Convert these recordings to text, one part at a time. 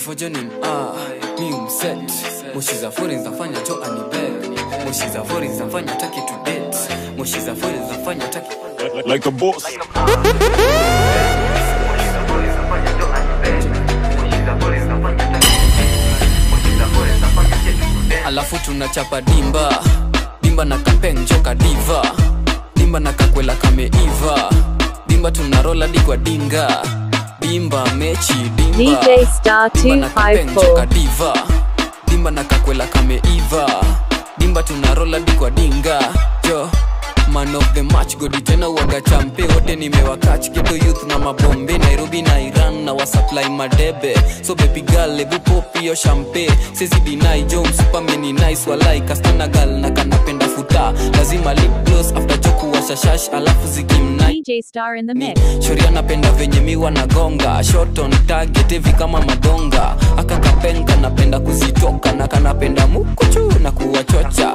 kifojonim ah, mi umset moshi za fori zinafanya jo anibet moshi za fori zinafanya taki to date moshi za fori zinafanya taki Like a boss. alafu tunachapa dimba dimba na kapenjoka diva dimba na kakwela kameiva dimba tunarola digwa dinga dimba mechi dimba DJ Star dimba na kapenjoka 254. diva dimba na kakwela kameiva dimba tunarola digwa dinga jo man of the match godi tena uwaga champe wote nimewakach geto youth na mabombe nairobi na iran na wasupply madebe so baby girl ebu pop hiyo champe sezi dinai jo msupameni nice walai kastana gal na kanapenda futa lazima lip gloss after joku washashash alafu zikimnai DJ Star in the mix. shoria napenda venye miwa nagonga shot on target hivi kama madonga akakapenga napenda kuzitoka na kanapenda mukuchu na kuwachocha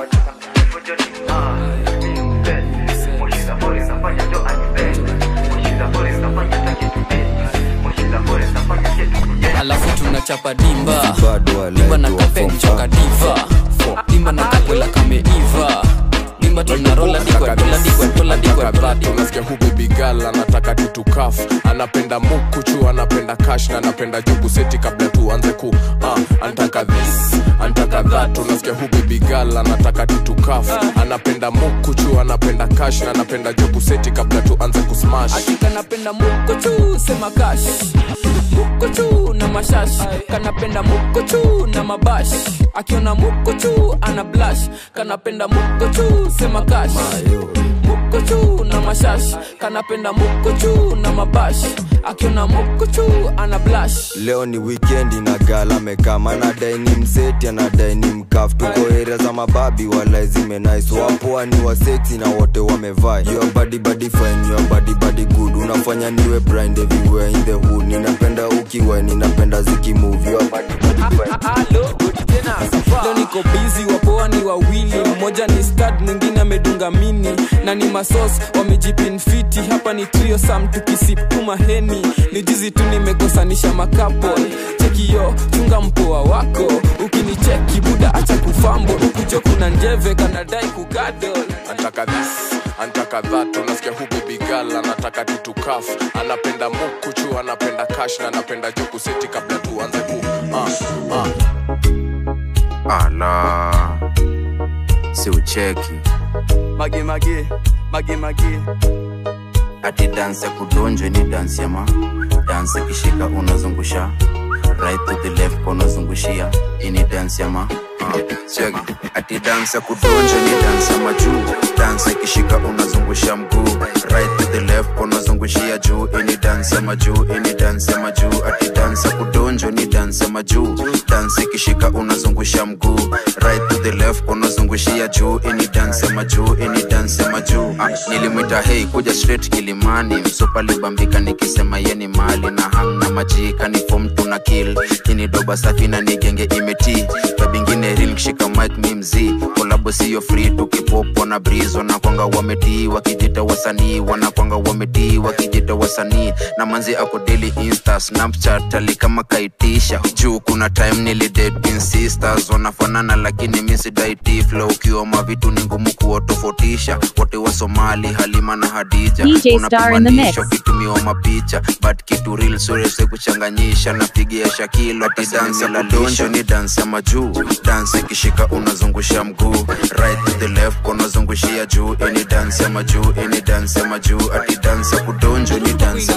alafu tunachapa dimba dimba na kapenchoka diva dimba na kakwela kameiva dimba tunarola digwa dola digwa dola digwa dola digwa unasikia hu baby girl anataka tutukaf anapenda mukuchu anapenda kash na anapenda jugu seti kabla tuanze ku uh, antaka this antaka that unasikia hu baby girl anataka tutukaf anapenda mukuchu anapenda kash na anapenda jugu seti kabla tuanze kusmash kanapenda mukochu sema kash mukochu na mashash kanapenda mukochu na mabash akiona mukochu ana blash kanapenda mukochu sema kash mukochu na mashash kanapenda mukochu na mabash akiona mukochu ana blash leo ni wikendi na gal amekama anadai ni mseti anadai ni mkaf tuko area za mababi wala zimenais wapoa ni waseksi na wote wamevaa your body body fine your body body good unafanya niwe blind everywhere in the hood ninapenda ukiwa ninapenda zikimove your body body fine leo niko bizi wapoa ni wawili mmoja ni stad mwingine amedunga mini na ni masos wamejipinfiti hapa ni trio sam tukisiptuma heni ni jizi tu nimekosanisha makapol chekio chunga mpoa wako ukinicheki buda acha kufambo ukucho kuna njeve kanadai kugadol antaka this antaka that unasikia hu baby girl anataka tutukaf anapenda mukuchu anapenda kash na anapenda jugu seti kabla tuanze ku uh, uh. ala si ucheki mage mage mage mage ati dansi ya kudonjwa ni dansi ya ma dansi kishika unazungusha right to the left unazungushia ini dansi ya ma uh, check. ati dansi ya kudonjwa ni dansi ya majuu dansi ikishika unazungusha mguu right to the left unazungushia juu ini dansi ya majuu ini dansi ya majuu ati dansi ya kudonjwa ni dansi ya majuu dansi ikishika unazungusha mguu right to the left unazungushia juu ini dansi ya majuu ini dansi ya majuu ah, nilimwita hei kuja straight kilimani msopa libambika nikisema yeni mali na hamna majika ni fom tuna kill kini doba safi na nigenge imeti babingine ril kishika mic mi mzii kolabo siyo free tukipopo na breeze wanakwanga wametii wakijita wasanii wanakwanga wametii wakijita wasanii na manzi ako daily insta snapchat ali kama kaitisha juu kuna time nilidate sisters wanafanana lakini misidaiti flow ukiwa mavitu ni ngumu kuwatofautisha wote wa somali halima na hadija DJ Star in the mix. Unapimanisha ukitumiwa mapicha but kitu real surese kuchanganyisha napigia shakilo ati dansi ya kudonjo ni dansi ya majuu dansi ikishika unazungusha mguu right to the left unazungushia juu ini dansi ya majuu ini dansi ya majuu ati dansi ya kudonjo ni dansi ya